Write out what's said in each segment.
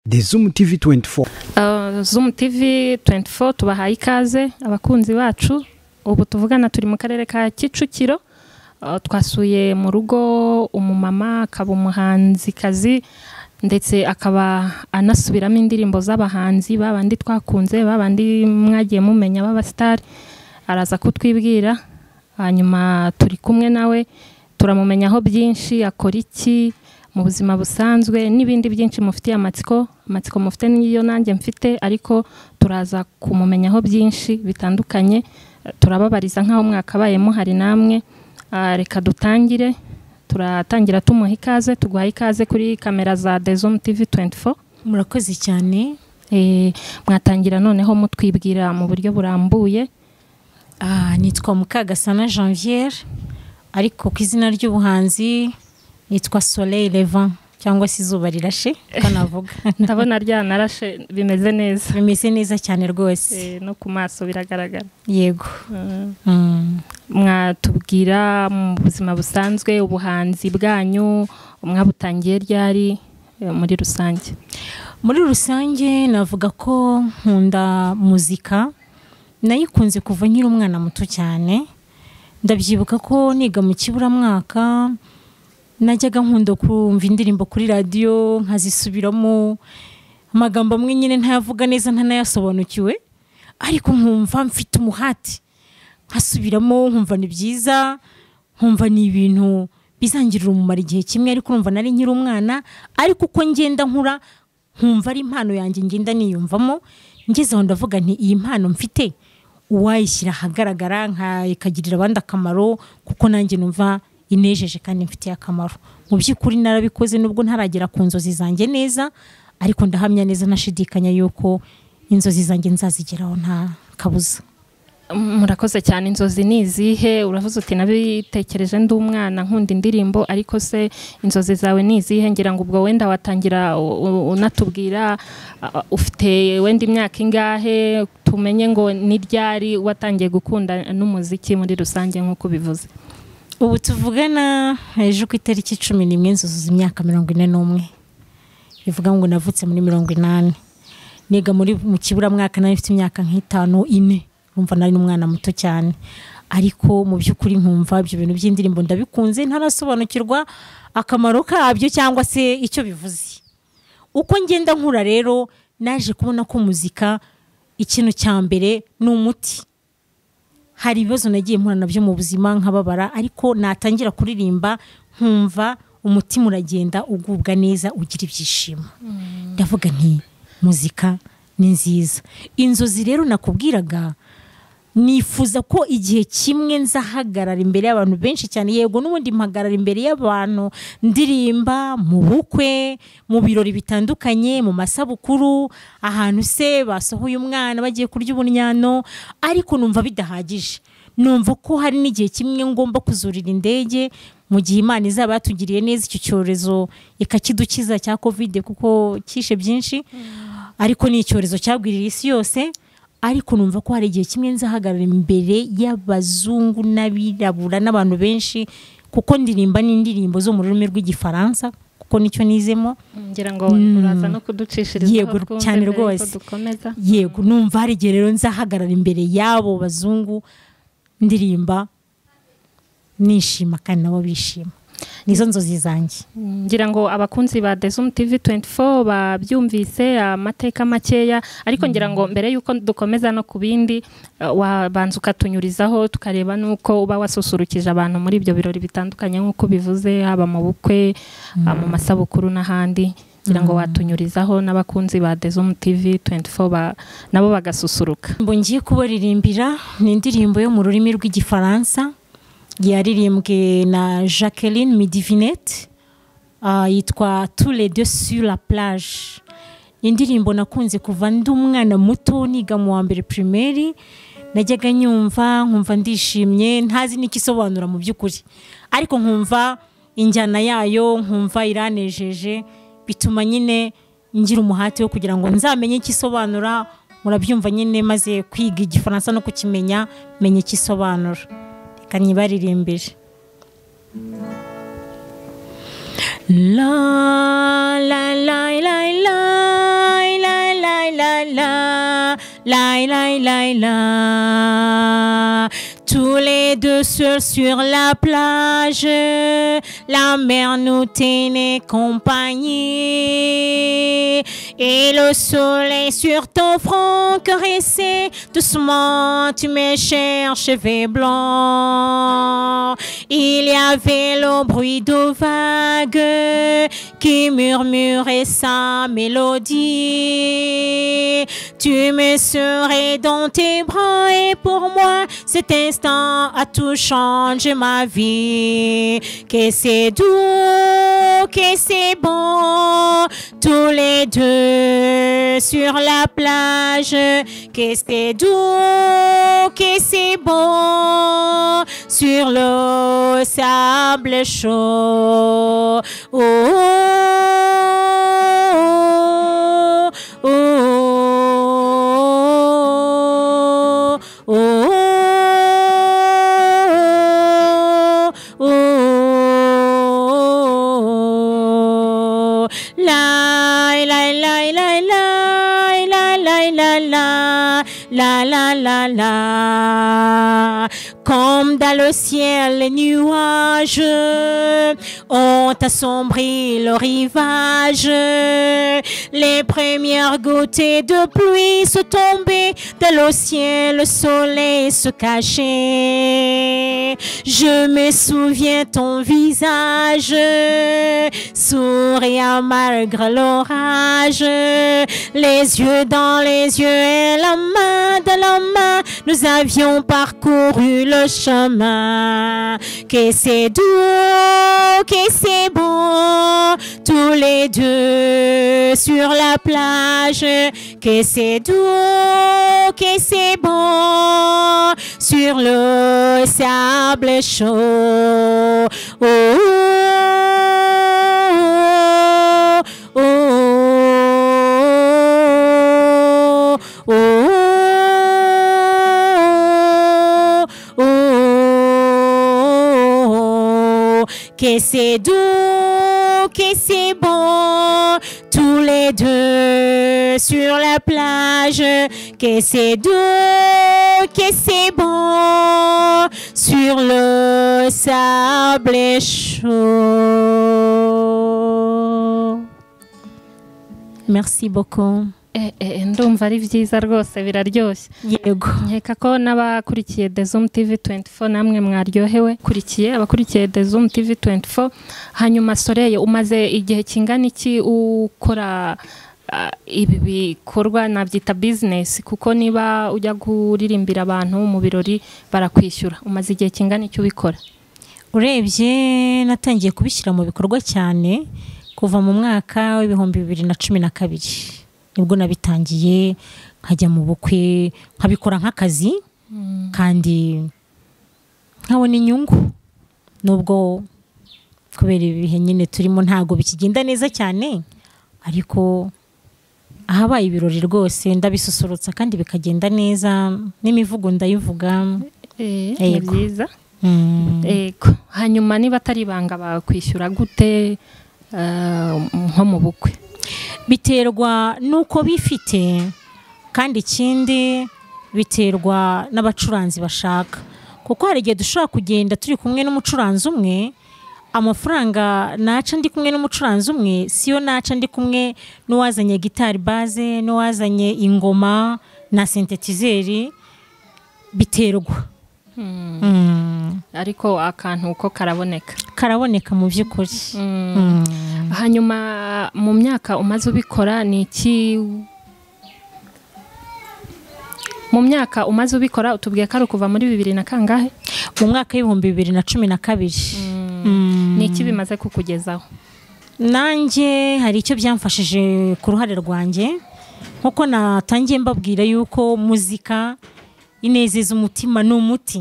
de zoom tv 24 Uh, Zoom TV 24 tubahaye ikaze abakunzi bacu ubu tuvugana turi mu karere ka Kicukiro Uh, twasuye mu rugo umumama akaba umuhanzikazi ndetse akaba anasubiramo indirimbo z'abahanzi babandi twakunze babandi mwagiye mumenya b'abasitari araza kutwibwira hanyuma turi kumwe nawe turamumenyaho byinshi akora iki mu buzima busanzwe n'ibindi byinshi mufitiye amatsiko amatsiko mufite n'iyo nanjye mfite ariko turaza kumumenyaho byinshi bitandukanye Eh, turababariza nk'aho mwakabayemo hari namwe Ah, reka dutangire turatangira tumuha ikaze tuguha ikaze kuri kamera za Dezom TV 24 murakoze cyane Eh, mwatangira noneho mutwibwira mu buryo burambuye Ah, nitwa mukagasana janvier ariko ku izina ry'ubuhanzi nitwa soleil levant cyangwa se izuba rirashe uko navuga ndabona ryanarashe bimeze neza bimeze neza cyane rwose Eh, no ku maso biragaragara yego Eh, Mm. mwatubwira mu buzima busanzwe ubuhanzi bwanyu mwabutangiye ryari eh, muri rusange muri rusange navuga ko nkunda muzika nayikunze kuva nkiri umwana muto cyane ndabyibuka ko niga mu kiburamwaka najyaga nkunda kumva indirimbo kuri radiyo nkazisubiramo amagambo amwe nyine ntayavuga neza ntanayasobanukiwe ariko nkumva mfite umuhati nkasubiramo nkumva ni byiza nkumva ni ibintu bizangirira umumaro igihe kimwe ariko urumva nari nkiri umwana ariko uko ngenda nkura nkumva ari impano yanjye ngenda niyumvamo ngeze aho ndavuga nti iyi mpano mfite uwayishyira ahagaragara nka- ikagirira abandi akamaro kuko nanjye numva inejeje kandi mfitiye akamaro mu by'ukuri narabikoze nubwo ntaragera ku nzozi zanjye neza ariko ndahamya neza ntashidikanya yuko inzozi zanjye nzazigeraho nta kabuza murakoze cyane inzozi ni izihe uravuze uti nabitekereje ndi umwana nkunda indirimbo ariko se inzozi zawe ni izihe ngira ngo ubwo wenda watangira u- u- unatubwira ah, ah, ufite wenda imyaka ingahe tumenye ngo ni ryari watangiye gukunda n'umuziki muri rusange nk'uko ubivuze ubu tuvugana ejo ku itariki cumi n'imwe nzuzuza imyaka mirongo ine n'umwe bivuga ngo navutse muri mirongo inani niga muri mu kiburamwaka nari mfite imyaka nk'itanu ine numva nari n'umwana muto cyane ariko mu by'ukuri nkumva ibyo bintu by'indirimbo ndabikunze ntarasobanukirwa akamaro kabyo cyangwa se icyo bivuze uko ngenda nkura rero naje kubona ko muzika ikintu cya mbere ni umuti hari ibibazo nagiye mpura nabyo mu buzima nkababara ariko natangira kuririmba nkumva umutima uragenda ugubwa neza ugira ibyishimo ndavuga nti muzika ni nziza inzozi rero nakubwiraga nifuza ko igihe kimwe nzahagarara imbere y'abantu benshi cyane yego n'ubundi mpagarara imbere y'abantu ndirimba mu bukwe mu birori bitandukanye mu masabukuru ahantu se basohoye umwana bagiye kurya ubunyano ariko numva bidahagije numva ko hari n'igihe kimwe ngomba kuzurira indege mu gihe imana izaba yatugiriye neza icyo cyorezo ikakidukiza cya kovide kuko kishe byinshi ariko ni icyorezo cyagwirira isi yose ariko numva ko hari igihe kimwe nzahagarara imbere y'abazungu n'abirabura n'abantu benshi kuko ndirimba n'indirimbo zo mu rurimi rw'igifaransa kuko nicyo nizemo ngira ngo uraza no kuducishiriza Yego, cyane rwose. dukomeza yego numva hari igihe rero nzahagarara imbere y'abo bazungu ndirimba nishima kandi nabo bishima nizo nzozi zanjye ngira ngo abakunzi ba Dezum TV 24 babyumvise amateka makeya ariko ngira ngo mbere yuko dukomeza no ku bindi eh, wabanza ukatunyurizaho tukareba nuko uba wasusurukije abantu muri ibyo birori bitandukanye nk'uko bivuze haba mu bukwe ah, mu masabukuru n'ahandi ngira ngo watunyurizaho n'abakunzi ba Dezum TV 24 ba- nabo bagasusuruka indirimbo ngiye kubaririmbira ni indirimbo yo mu rurimi rw'igifaransa yaririmbwe na jacqueline midivinette Ah, yitwa tous les deux sur la plage Ni indirimbo nakunze kuva ndi umwana muto niga mu wa mbere primaire najyaga nyumva nkumva ndishimye ntazi n'ikisobanura mu by'ukuri ariko nkumva injyana yayo nkumva iranejeje bituma nyine ngira umuhati wo kugira ngo nzamenye icyo isobanura murabyumva nyine maze kwiga igifaransa no kukimenya menya icyo isobanura reka nyibaririmbire La la la la la la la la la. Tous les deux seuls sur la plage, la mer nous tenait compagnie. Et le soleil sur ton front caressait doucement, tu me cherches cheveux blancs. Il y avait le bruit de vagues qui murmurait sa mélodie. Tu me serais dans tes bras et pour moi cet instant a tout changé ma vie. Que c'est doux, que c'est bon, tous les deux sur la plage. Que c'est doux, que c'est bon, sur le sable chaud. Oh, oh, oh, oh, oh, oh, oh, oh. La, la, la, la, la, la, la, la, la, la, la, la, la. Comme dans le ciel, les nuages ont assombri le rivage. Les premières gouttes de pluie se tombaient dans le ciel, le soleil se cachait. Je me souviens ton visage, souriant malgré l'orage. Les yeux dans les yeux et la main dans la main, nous avions parcouru le chemin. Que c'est doux, que c'est bon, tous les deux sur la plage. Que c'est doux, que c'est bon, sur le sable chaud. Oh, oh, oh, oh, oh, oh, oh, oh, oh. que c'est doux, que c'est bon, tous les deux sur la plage, que c'est doux, que c'est bon, sur le sable chaud. Merci beaucoup. Eh, eh, ndumva ari byiza rwose biraryoshye Yego. nkeka ko n'abakurikiye The Zoom TV 24 namwe mwaryohewe kurikiye abakurikiye The Zoom TV 24 hanyuma Soreye umaze igihe kingana iki ukora ah, ibi bikorwa nabyita business kuko niba ujya kuririmbira abantu mu birori barakwishyura umaze igihe kingana iki ubikora urebye natangiye kubishyira mu bikorwa cyane kuva mu mwaka w'ibihumbi bibiri na cumi na kabiri nibwo nabitangiye nkajya mu bukwe nkabikora nk'akazi kandi nkabona inyungu nubwo kubera ibihe nyine turimo ntabwo bikigenda neza cyane ariko ahabaye ibirori rwose ndabisusurutsa kandi bikagenda neza n'imivugo ndayivuga ni Yego. byiza Mm. Ego. hanyuma niba atari ibanga bakwishyura gute ah, nko mu bukwe biterwa n'uko bifite kandi ikindi biterwa n'abacuranzi bashaka kuko hari igihe dushobora kugenda turi kumwe n'umucuranzi umwe amafaranga naca ndi kumwe n'umucuranzi umwe siyo naca ndi kumwe n'uwazanye gitari baze n'uwazanye ingoma na sintetizeri biterwa Mm. ariko akantu uko karaboneka karaboneka mu by'ukuri Mm. hanyuma mu myaka umaze ubikora ni iki mu myaka umaze ubikora utubwiye ko ari ukuva muri bibiri na kangahe mu mwaka w'ibihumbi bibiri na cumi na kabiri Mm. ni iki bimaze kukugezaho nanjye hari icyo byamfashije ku ruhare rwanjye nkuko natangiye mbabwira yuko muzika inezeza umutima ni umuti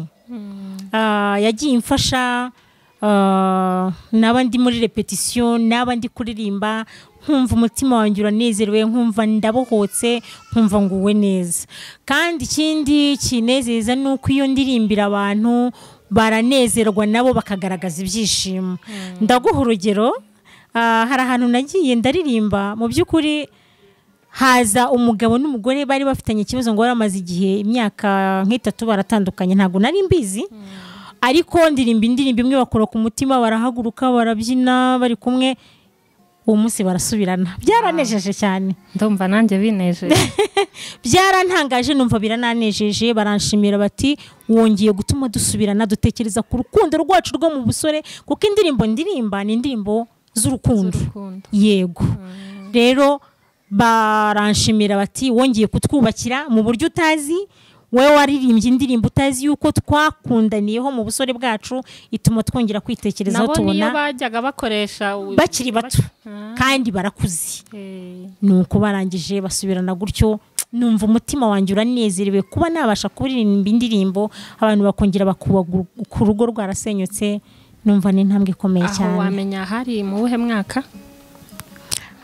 Ah, yagiye imfasha ah, naba ndi muri repetisiyo naba ndi kuririmba nkumva umutima wanjye uranezerewe nkumva ndabohotse nkumva nguwe neza kandi ikindi kinezeza ni uko iyo ndirimbira abantu baranezerwa nabo bakagaragaza ibyishimo ndaguha urugero ah, hari ahantu nagiye ndaririmba mu by'ukuri haza umugabo n'umugore bari bafitanye ikibazo ngo bari bamaze igihe imyaka nk'itatu baratandukanye ntabwo nari mbizi ariko ndirimba indirimbo imwe bakora ku mutima barahaguruka barabyina bari kumwe uwo munsi barasubirana byaranejeje cyane ndumva nanjye binejeje byarantangaje numva birananejeje baranshimira bati wongeye gutuma dusubirana dutekereza ku rukundo rwacu rwo mu busore kuko indirimbo ndirimba ni indirimbo z'urukundo Z'urukundo. yego rero baranshimira bati wongeye kutwubakira mu buryo utazi wowe waririmbye indirimbo utazi yuko twakundaniyeho mu busore bwacu ituma twongera kwitekerezaho nabo tubona niyo bajyaga bakoresha u- bakiri bato Ah, kandi barakuze eh, nuko barangije basubirana gutyo numva umutima wanjye uranezerewe kuba nabasha kuririmba indirimbo abantu bakongera bakubaka ku rugo rwarasenyutse numva ni intambwe ikomeye aho cyane wamenya hari mu buhe mwaka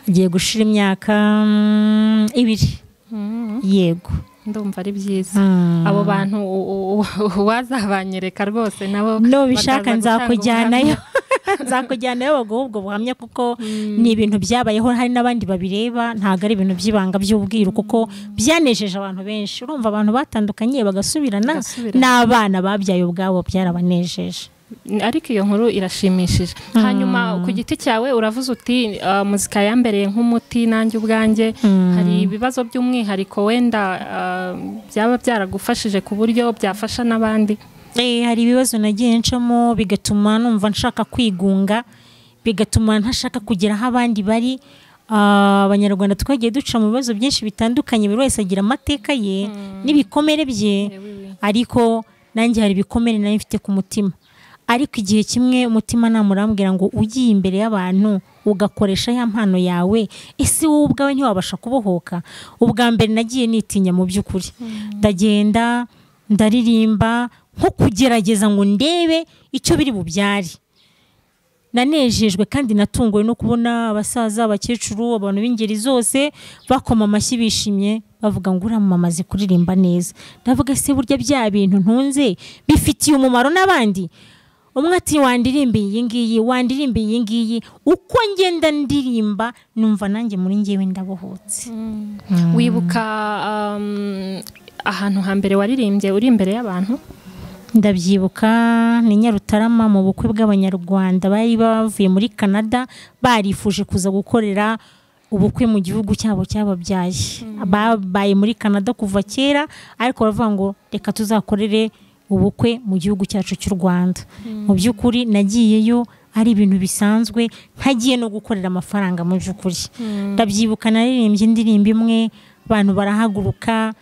agiye gushira imyaka mm, ibiri Mm, yego ndumva ari byiza Mm. abo bantu u- u- u- wazabanyereka rwose nabo nubishaka bakaza gutanga nzakujyanayo ubuhamya. nzakujyanayo baguha ubwo buhamya kuko ni ibintu byabayeho hari n'abandi babireba ntabwo ari ibintu by'ibanga by'ubwiru kuko byanejeje abantu benshi urumva abantu batandukanye bagasubirana Bagasubirana. n'abana babyaye ubwabo byarabanejeje ariko iyo nkuru irashimishije hanyuma ku giti cyawe uravuze uti "Ah, muzika yambereye nk'umuti nanjye ubwanjye hari ibibazo by'umwihariko wenda ah, byaba byaragufashije ku buryo byafasha n'abandi Eh, hari ibibazo nagiye ncamo bigatuma numva nshaka kwigunga bigatuma ntashaka kugera aho abandi bari Ah, abanyarwanda twagiye duca mu bibazo byinshi bitandukanye buri wese agira amateka ye n'ibikomere bye ariko nanjye hari ibikomere nari mfite ku mutima ariko igihe kimwe umutima namurambwira ngo ugiye imbere y'abantu ugakoresha ya mpano yawe ese wowe ubwawe ntiwabasha kubohoka ubwa mbere nagiye nitinya mu by'ukuri ndagenda ndaririmba nko kugerageza ngo ndebe icyo biri bubyare nanejejwe kandi natunguwe no kubona abasaza abakecuru abantu b'ingeri zose bakoma amashyi bishimye bavuga ngo uriya mama azi kuririmba neza ndavuga se burya bya bintu ntunze bifitiye umumaro n'abandi umwe ati wandirimba iyi ngiyi wandirimba iyi ngiyi uko ngenda ndirimba numva nanjye muri ngewe ndabohotse wibuka um, ahantu hambere waririmbye uri imbere y'abantu ndabyibuka ni nyarutarama mu bukwe bw'abanyarwanda bari bavuye muri canada barifuje kuza gukorera ubukwe mu gihugu cyabo cyababyaye babaye muri canada kuva kera ariko baravuga ngo reka tuzakorere ubukwe mu gihugu cyacu cy'u rwanda mu by'ukuri nagiyeyo ari ibintu bisanzwe ntagiye no gukorera amafaranga mu by'ukuri ndabyibuka naririmbye indirimbo imwe abantu barahaguruka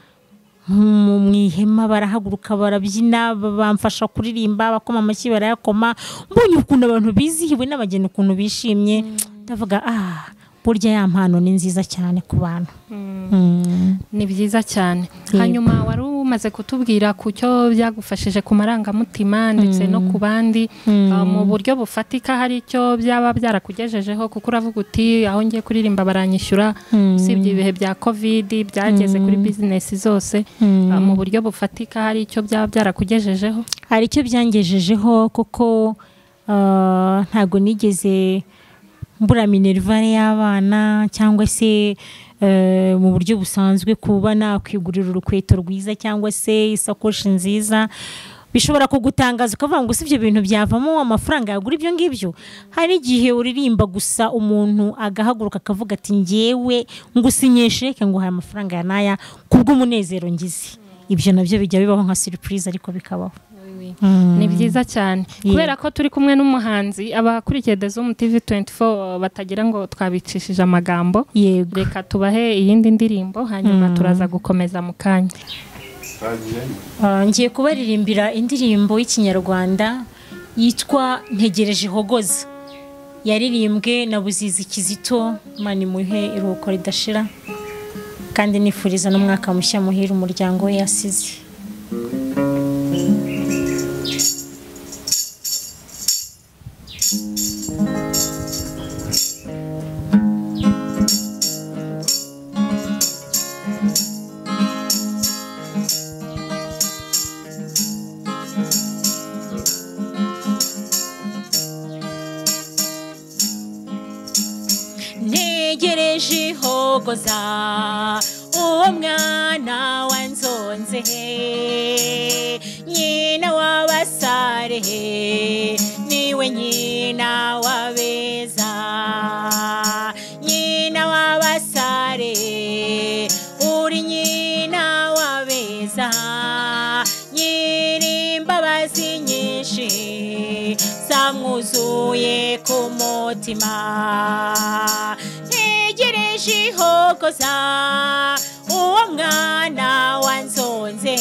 mu mu ihema barahaguruka barabyina ba- bamfasha kuririmba abakoma amashyi barayakoma mbonye ukuntu abantu bizihiwe n'abageni ukuntu bishimye ndavuga ah burya ya mpano ni nziza cyane ku bantu Mm. ni byiza cyane hanyuma wari umaze kutubwira ku cyo byagufashije ku marangamutima ndetse no ku bandi uh, mu buryo bufatika hari icyo byaba byarakugejejeho kuko uravuga uti aho ngiye kuririmba baranyishyura usibye ibihe bya kovidi byageze kuri bizinesi zose uh, mu buryo bufatika hari icyo byaba byarakugejejeho hari icyo byangejejeho kuko ah, ntabwo nigeze mbura minerivare y'abana cyangwa se eh, mu buryo busanzwe kuba nakwigurira urukweto rwiza cyangwa se isakoshi nziza bishobora kugutangaza ukavuga ngo si ibyo bintu byavamo amafaranga yagura ibyo ngibyo hari igihe uririmba gusa umuntu agahaguruka akavuga ati ngewe ngusinyeshe reka nguhaye amafaranga ya n'aya kubw'umunezero ngize ibyo nabyo bijya bibaho nka surprise ariko bikabaho ni byiza cyane kubera ko turi kumwe n'umuhanzi abakurikiye Dezum TV 24 batagira ngo twabicishije amagambo yego reka tubahe iyindi ndirimbo hanyuma turaza gukomeza mu kanya Ah, ngiye kubaririmbira indirimbo y'ikinyarwanda yitwa ntegereje hogoza yaririmbwe na buzizi kizito mani muhe iruhuko ridashira kandi nifuriza n'umwaka mushya muhira umuryango we yasize ntegereje hogo nzoza uwo mwana wanzonze nyina w'abasare niwe nyina w'abeza nyina w'abasare uri nyina w'abeza nyiri imbabazi nyinshi zamwuzuye ku mutima ntegereje ihogoza uwo mwana wanzonze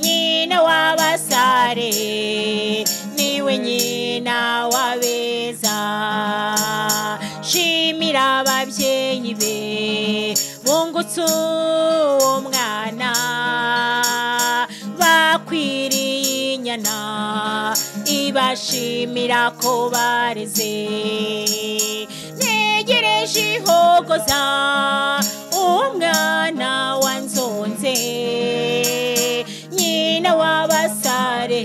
nyina w'abasare niwe nyina w'abeza shimira ababyeyi be bungutse uwo mwana bakwiriye inyana ibashimira ko bareze ntegereje ihogoza uwo mwana wanzonze nyina w'abasare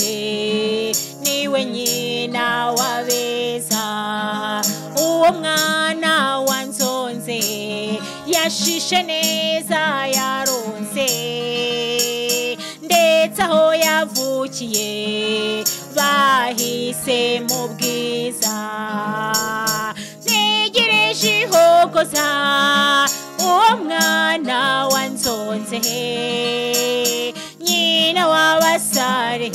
niwe nyina w'abeza uwo mwana wanzonze yashishe neza yaronze ndetse aho yavukiye bahise mu bwiza ntegereje ihogoza uwo mwana wanzonze nyina w'abasare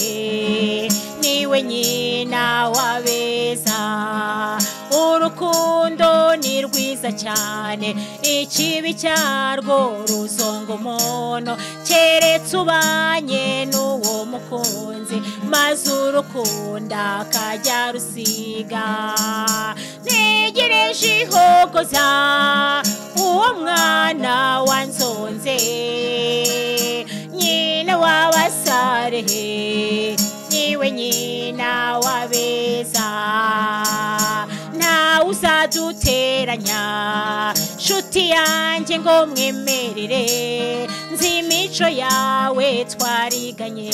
niwe nyina w'abeza urukundo ni rwiza cyane ikibi cyarwo ruzonga umuntu keretse ubanye n'uwo mukunzi maze urukunda akajya rusiga ntegereje ihogoza uwo mwana wanzonze nyina w'abasare niwe nyina w'abeza ntawe uzaduteranya nshuti yanjye ngo mwemerere nzi imico yawe twariganye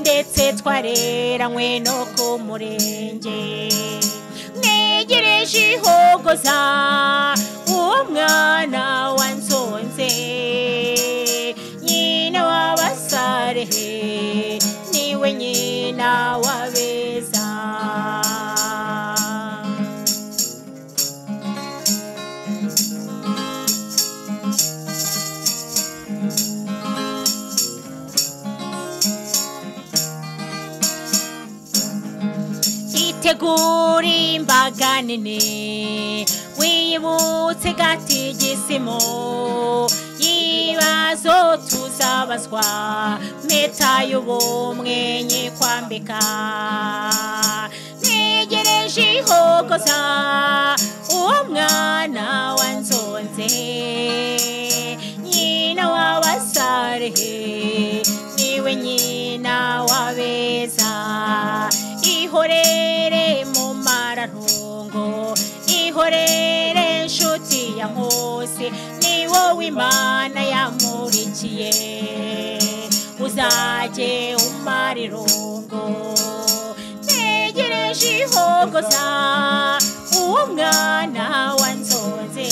ndetse twareranywe no ku murenge ntegereje ihogoza uwo mwana wanzonze nyina w'abasare niwe nyina w'abeza itegura imbaga nini wiyibutse gatigisimo ibibazo tuzabazwa meta y'ubumwe nyikwambika ntegereje ihogoza uwo mwana wanzonze nyina w'abasare niwe nyina w'abeza ihorere mu mararungo ihorere nshuti ya nkusi ni wowe imana yamurikiye uzajye umara irungo ntegereje ihogoza uwo mwana wanzonze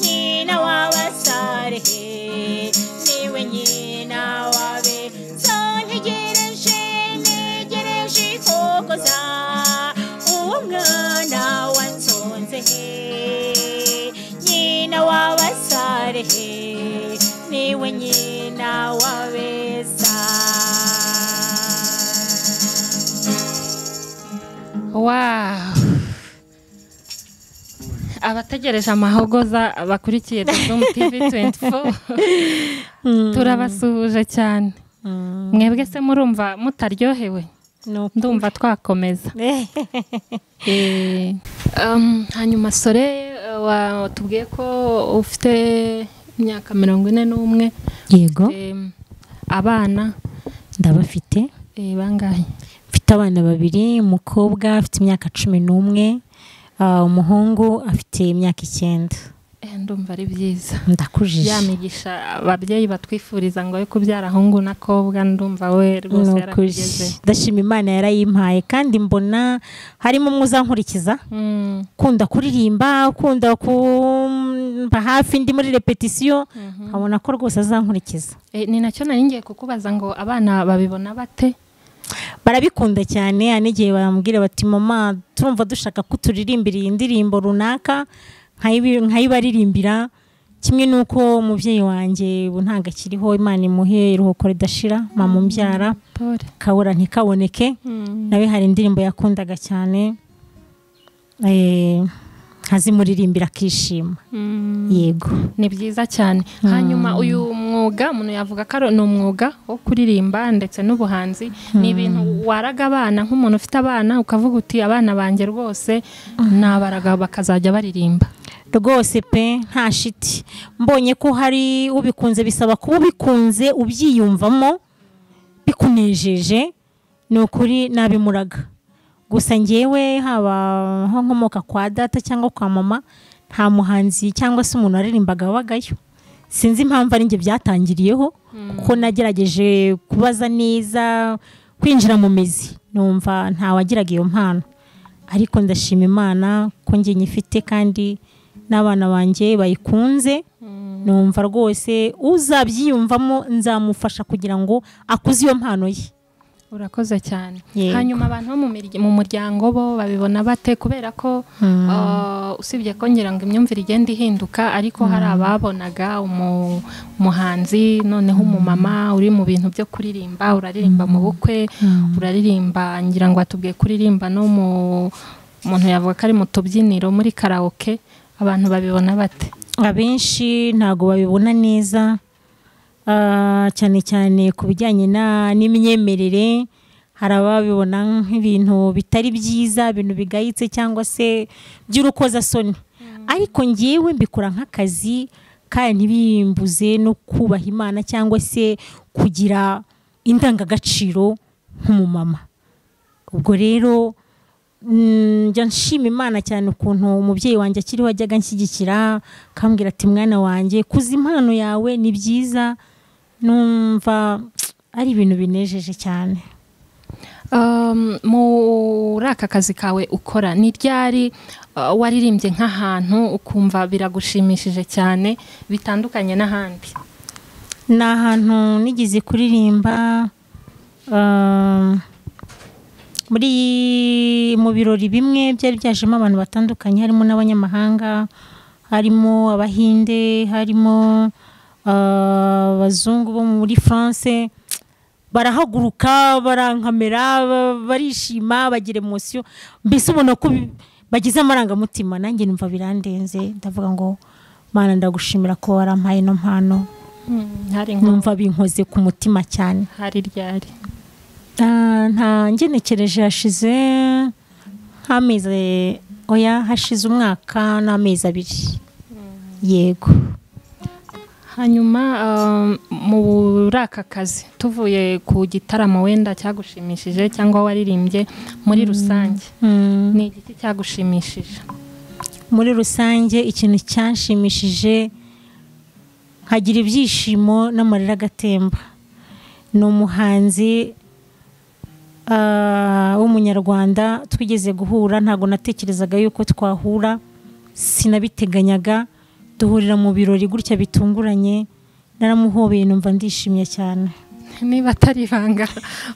nyina w'abasare niwe nyina wabe ntegereje ntegereje ihogoza uwo mwana wanzonze nyina w'abasare niwe nyina w'abeza wawu abategereje amahogoza bakurikiye dodomu tivi 24 turabasuhuje cyane mwebwe se murumva mutaryohewe ndumva twakomeza Eh, um, hanyuma sore eh, wa- watubwiye ko ufite imyaka mirongo ine n'umwe yego Em, abana ndabafite eh, bangahe mfite abana babiri umukobwa afite imyaka cumi n'umwe ah, umuhungu afite imyaka icyenda Eh, ndumva ari byiza ndakujije ya migisha ababyeyi batwifuriza ngo yo kubyara ahungu n'akobwa ndumva we rwose Ni ukuri. yarabigeze ndashima imana yarayimpaye kandi mbona harimo umwe uzankurikiza Mm, ukunda kuririmba ukunda kumba hafi ndi muri repetisiyo nkabona ko rwose azankurikiza eh, ni nacyo nari ngiye kukubaza ngo abana babibona bate barabikunda cyane hari n'igihe bambwira bati mama turumva dushaka ko turirimbira iyi ndirimbo runaka nkayibi- nkayibaririmbira kimwe n'uko umubyeyi wanjye ubu ntabwo akiriho imana imuhe iruhuko ridashira mama umbyara Pole. kabura ntikaboneke nawe hari indirimbo yakundaga cyane eh, nkazimuririmbira akishima Mm. yego ni byiza cyane hanyuma uyu mwuga umuntu yavuga ko ari- ni umwuga wo kuririmba ndetse n'ubuhanzi ni ibintu waraga abana nk'umuntu ufite abana ukavuga uti abana banjye rwose nabaraga bakazajya baririmba rwose pe nta shiti mbonye ko hari ubikunze bisaba kuba ubikunze ubyiyumvamo bikunejeje ni ukuri nabimuraga gusa ngewe haba aho nkomoka kwa data cyangwa kwa mama nta muhanzi cyangwa se umuntu waririmbaga wabagayo sinzi impamvu ari njye byatangiriyeho kuko nagerageje kubaza neza kwinjira mu mizi numva ntawagiraga iyo mpano ariko ndashima imana ko njye nyifite kandi n'abana banjye bayikunze numva rwose uzabyiyumvamo nzamufasha kugira ngo akuze iyo mpano ye urakoze cyane Yego. hanyuma abantu bo mu mirya- mu muryango bo babibona bate kubera ko ah, usibye ko ngira ngo imyumvire igenda ihinduka ariko hari ababonaga umu- umuhanzi noneho umumama uri mu bintu byo kuririmba uraririmba mu bukwe uraririmba ngira ngo watubwiye kuririmba no mu umuntu yavuga ko ari mu tubyiniro muri karawoke abantu babibona bate abenshi ntabwo babibona neza ah, cyane cyane ku bijyanye na- n'imyemerere hari ababibona nk'ibintu bitari byiza ibintu bigayitse cyangwa se by'urukozasoni ariko ngewe mbikora nk'akazi kandi ntibimbuze no kubaha imana cyangwa se kugira indangagaciro nk'umumama ubwo rero mm, njya nshima imana cyane ukuntu umubyeyi wanjye akiriho ajyaga anshyigikira akambwira ati mwana wanjye kuza impano yawe ni byiza numva ari ibintu binejeje cyane Um, muri aka kazi kawe ukora ni ryari uh, waririmbye nk'ahantu ukumva biragushimishije cyane bitandukanye n'ahandi ni ahantu nigeze kuririmba ah, muri mu birori bimwe byari byajemo abantu batandukanye harimo n'abanyamahanga harimo abahinde harimo ah, abazungu bo muri france barahaguruka barankamera ba- barishima bagira emosiyo mbese ubona ko bi- bagize amarangamutima nanjye numva birandenze ndavuga ngo mana ndagushimira ko warampaye ino mpano Hmm, hari nko numva binkoze ku mutima cyane hari ryari Ah, nta ngenekereje hashize nk'amezi oya hashize umwaka n'amezi abiri yego hanyuma um, muri aka kazi tuvuye ku gitaramo wenda cyagushimishije cyangwa waririmbye muri rusange Mm. ni igiki cyagushimishije muri rusange ikintu cyanshimishije nkagira ibyishimo n'amarira agatemba ni umuhanzi ah, w'umunyarwanda twigeze guhura ntabwo natekerezaga yuko twahura sinabiteganyaga duhurira mu birori gutya bitunguranye naramuhobeye numva ndishimye cyane niba atari ibanga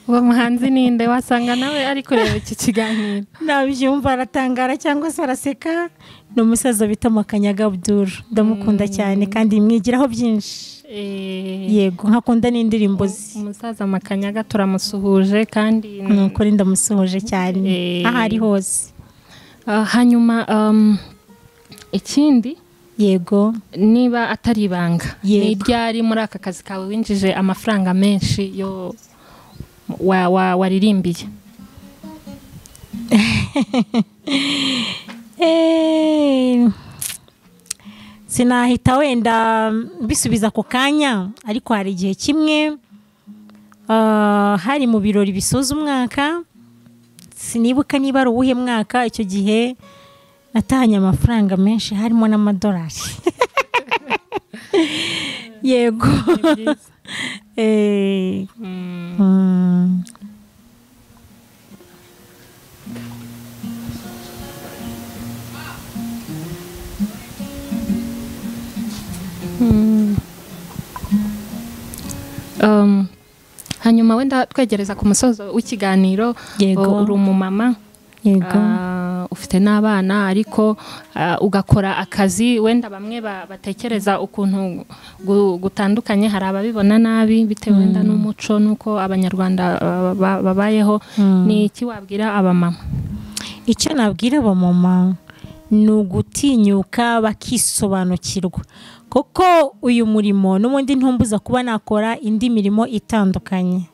uwo muhanzi ninde wasanga nawe ari kureba iki kiganiro nabyumva aratangara cyangwa se araseka ni umusaza bita makanyaga abdul ndamukunda cyane kandi mwigiraho byinshi Eh, yego nkakunda n'indirimbo ze umusaza makanyaga turamusuhuje kandi ni ukuri ndamusohoje cyane Eh. aho ari hose Ah, hanyuma um, ikindi yego niba atari ibanga ni Yego. ryari muri aka kazi kawe winjije amafaranga menshi yo wa- wa- waririmbiye Eh, sinahita wenda bisubiza ako kanya ariko hari igihe kimwe ah, hari mu birori bisoza umwaka sinibuka niba ari uwuhe mwaka icyo gihe natahanye amafaranga menshi harimo n'amadolari yego Eh, mm. Um, hanyuma wenda twegereza ku musozo w'ikiganiro Yego. uh, uri umumama yego ah, ufite n'abana ariko ah, ugakora akazi wenda bamwe ba- batekereza ukuntu gu- gutandukanye hari ababibona nabi bitewe wenda n'umuco n'uko abanyarwanda ah, ba- babayeho ni iki wabwira abamama icyo nabwira abamama ni ugutinyuka bakisobanukirwa kuko uyu murimo n'ubundi ntumbuza kuba nakora indi mirimo itandukanye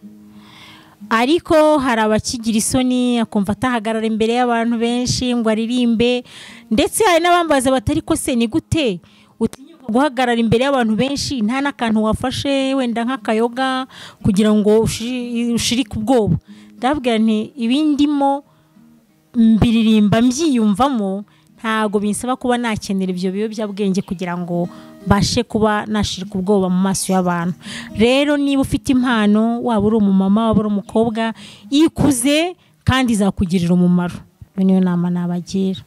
ariko hari abakigira isoni akumva atahagarara imbere y'abantu benshi ngo aririmbe ndetse hari n'abambaza batari ko se ni gute utinyuka guhagarara imbere y'abantu benshi nta n'akantu wafashe wenda nk'akayoga kugira ngo ushi- ushirike ubwoba ndababwira nti ibi ndimo mbiririmba mbyiyumvamo ntabwo binsaba kuba nakenera ibyo biyobyabwenge kugira ngo mbashe kuba nashirika ubwoba mu maso y'abantu rero niba ufite impano waba uri umumama waba uri umukobwa ikuze kandi izakugirira umumaro iyo niyo nama nabagira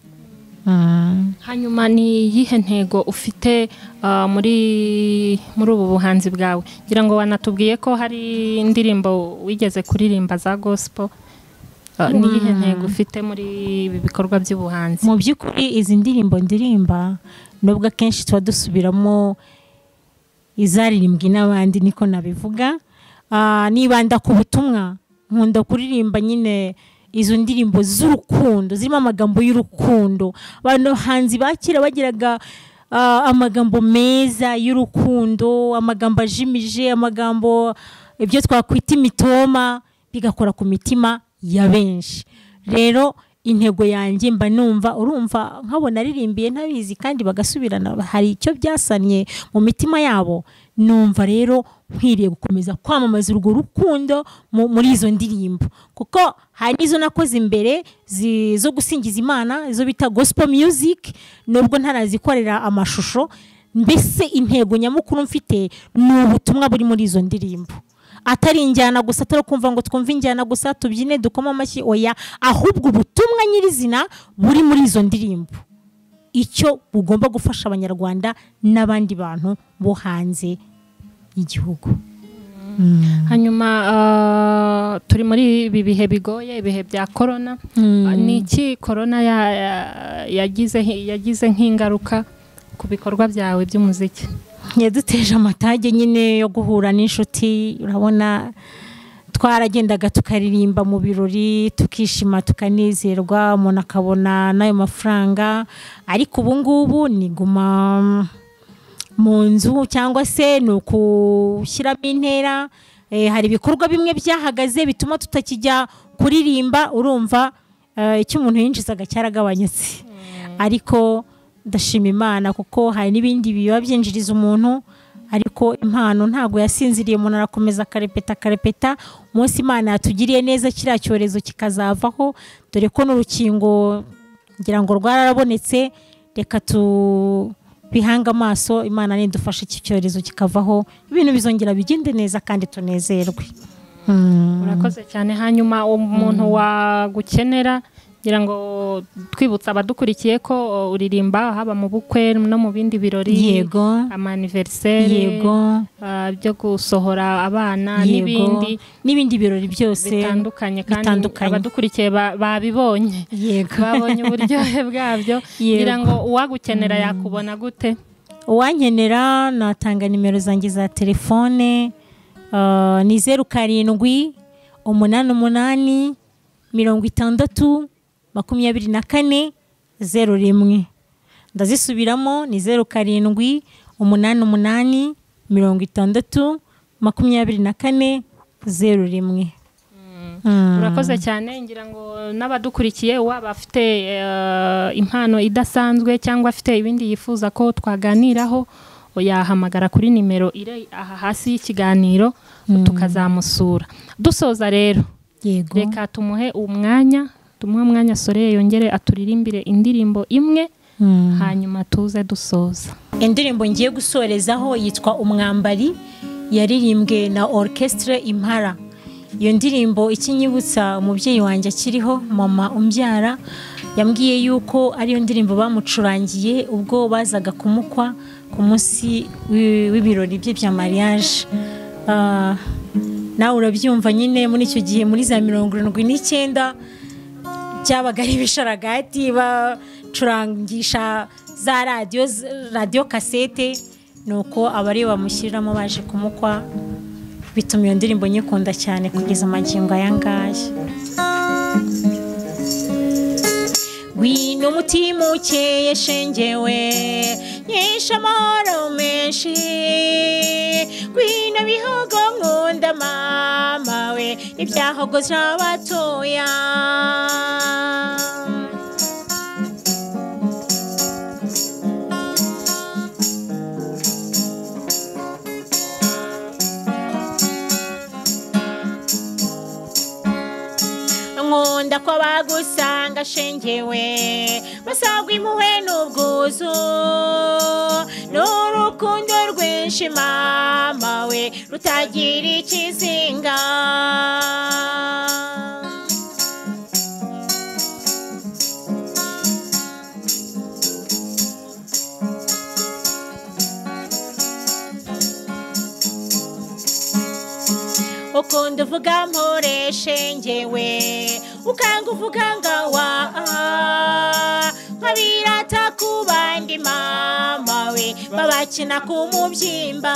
Mm. hanyuma ni iyihe ntego ufite ah, muri muri ubu buhanzi bwawe ngira ngo wanatubwiye ko hari indirimbo wigeze kuririmba za gospel Ah, ni iyihe ntego ufite muri ibi bikorwa by'ubuhanzi mu by'ukuri izi ndirimbo ndirimba nubwo akenshi tuba dusubiramo izaririmbwi n'abandi niko nabivuga Ah, nibanda ku butumwa nkunda kuririmba nyine izo ndirimbo z'urukundo zirimo amagambo y'urukundo abahanzi ba kera bagiraga ah, amagambo meza y'urukundo amagambo ajimije amagambo ibyo twakwita imitoma bigakora ku mitima ya benshi rero intego yanjye mba numva urumva nkabona aririmbiye ntabizi kandi bagasubirana hari icyo byasanye mu mitima yabo numva rero nkwiriye gukomeza kwamamaza urwo rukundo mu- muri izo ndirimbo kuko hari n'izo nakoze imbere zi- zo gusingiza imana izo bita gospel music nubwo ntarazikorera amashusho mbese intego nyamukuru mfite ni ubutumwa buri muri izo ndirimbo atari injyana gusa atari kumva ngo twumve injyana gusa tubyine dukoma amashyi oya ahubwo ubutumwa nyirizina buri muri izo ndirimbo icyo bugomba gufasha abanyarwanda n'abandi bantu bo hanze y'igihugu hanyuma ah, turi muri ibi bihe bigoye ibihe bya korona Ah, ni iki korona ya- ya- yagize yagize nk'ingaruka ku bikorwa byawe by'umuziki yaduteje amatage nyine yo guhura n'inshuti urabona twaragendaga tukaririmba mu birori tukishima tukanezerwa umuntu akabona n'ayo mafaranga ariko ubu ngubu ni guma mu nzu cyangwa se ni ukushyiramo intera Eh, hari ibikorwa bimwe byahagaze bituma tutakijya kuririmba urumva eh, icyo umuntu yinjizaga cyaragabanyutse ariko ndashima imana kuko hari n'ibindi biba byinjiriza umuntu ariko impano ntabwo yasinziriye umuntu arakomeza akarepeta akarepeta umunsi imana yatugiriye neza kiriya cyorezo kikazavaho dore ko n'urukingo ngira ngo rwararabonetse reka tubihange amaso imana nidufashe iki cyorezo kikavaho ibintu bizongera bigende neza kandi tunezerwe Mm. urakoze cyane hanyuma umuntu wagukenera ngira ngo twibutsa abadukurikiye ko uh, uririmba haba mu bukwe no mu bindi birori yego amaniveriseri yego uh, byo gusohora abana yego. n'ibindi n'ibindi birori byose bitandukanye kandi bitandukanye. abadukurikiye ba- babibonye yego babonye uburyohe bwabyo Yego. ngira ngo uwagukenera yakubona gute uwankenera natanga nimero zanjye za telefone ah, ni zeru karindwi umunani umunani mirongo itandatu makumyabiri na kane zeru rimwe ndazisubiramo ni zeru karindwi umunani umunani mirongo itandatu makumyabiri na kane zeru rimwe Mm. urakoze cyane ngira ngo n'abadukurikiye waba afite eh, impano idasanzwe cyangwa afite ibindi yifuza ko twaganiraho yahamagara kuri nimero iri aha hasi y'ikiganiro tukazamusura dusoza rero yego reka tumuhe umwanya tumuhe umwanya soreye yongere aturirimbire indirimbo imwe Mm. hanyuma tuze dusoza indirimbo ngiye gusorezaho yitwa umwambari yaririmbwe na orchestre impara iyo ndirimbo ikinyibutsa umubyeyi wanjye akiriho mama umbyara yambwiye yuko ariyo ndirimbo bamucurangiye ubwo bazaga kumukwa ku munsi w'i- w'ibirori bye bya mariage Ah, nawe urabyumva nyine muri icyo gihe muri za mirongo irindwi n'icyenda byabaga ari ibisharagati bacurangisha za radiyo radiyo kasete ni uko abari bamushyiriramo baje kumukwa bituma iyo ndirimbo nyikunda cyane kugeza amagingo aya ngaya Ngwino umutima ukeye shengewe nyesha amahoro menshi Ngwino bihogo nkunda mama we ibyahogo by'abatoya nkunda ko bagusanga shengewe basagwa impuhwe n'ubwuzu n'urukundo rwinshi mama we rutagira ikizinga ukunda uvuga mpureshe ngewe ukanga uvuga ngawa nkabirata ku bandi mama we babakina ku mubyimba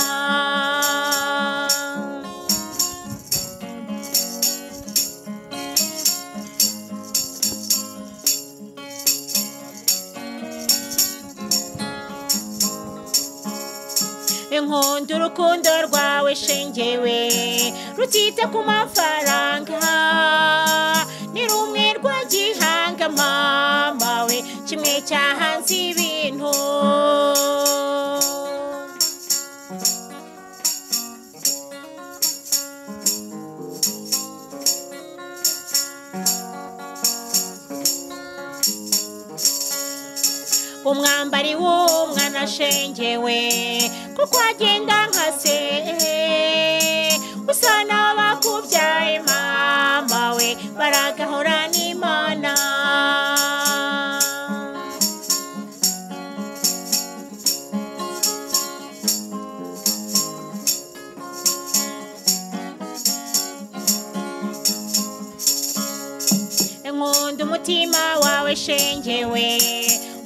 inkunda urukundo rwawe shengewe rutita ku mafaranga ni rumwe rwagihanga mama we kimwe cyahanze ibintu umwambari w'umwana ashengewe kuko agenda nka se usa n'abakubyaye mama we baragahora n'imana nkunda umutima wawe shengewe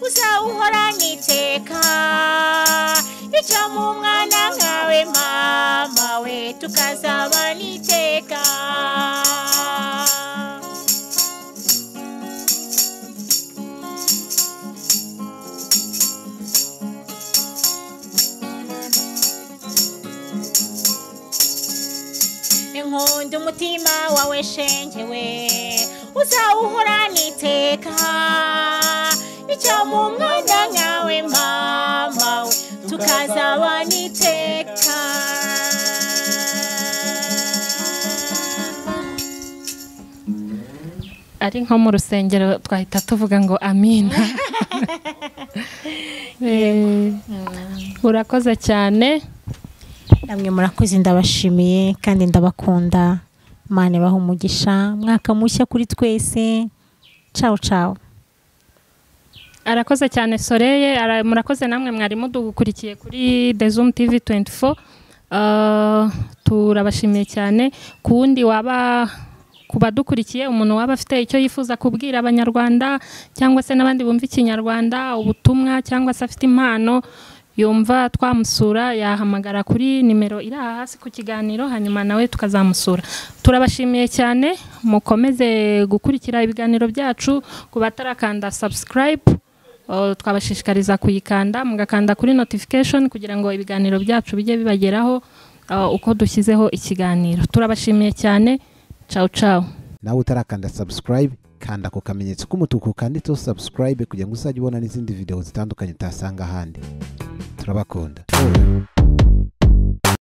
uzawuhorana iteka icyo mu mwana nkawe mama we tukazabana iteka inkunda umutima wawe shengewe uzawuhorana iteka icyo mu mwana nkawe mama we tukazabana iteka ari nko mu rusengero twahita tuvuga ngo amina Eh, urakoze cyane namwe murakoze ndabashimiye kandi ndabakunda imana ibaha umugisha mwaka mushya kuri twese cawo cawo arakoze cyane soreye ara- murakoze namwe mwari mudukurikiye kuri The Zoom TV 24 Uh, turabashimiye cyane ku wundi waba ku badukurikiye umuntu waba afite icyo yifuza kubwira abanyarwanda cyangwa se n'abandi bumva ikinyarwanda ubutumwa cyangwa se afite impano yumva twamusura yahamagara kuri nimero iri aha hasi ku kiganiro hanyuma nawe tukazamusura turabashimiye cyane mukomeze gukurikira ibiganiro byacu ku batarakanda subscribe Uh, twabashishikariza kuyikanda mugakanda kuri notification kugira ngo ibiganiro byacu bijye bibageraho uh, uko dushyizeho ikiganiro turabashimiye cyane ciao ciao nawe utarakanda subscribe kanda ako kamenyetso k'umutuku kanditseho subscribe kugira ngo uzajye ubona n'izindi video zitandukanye utasanga ahandi turabakunda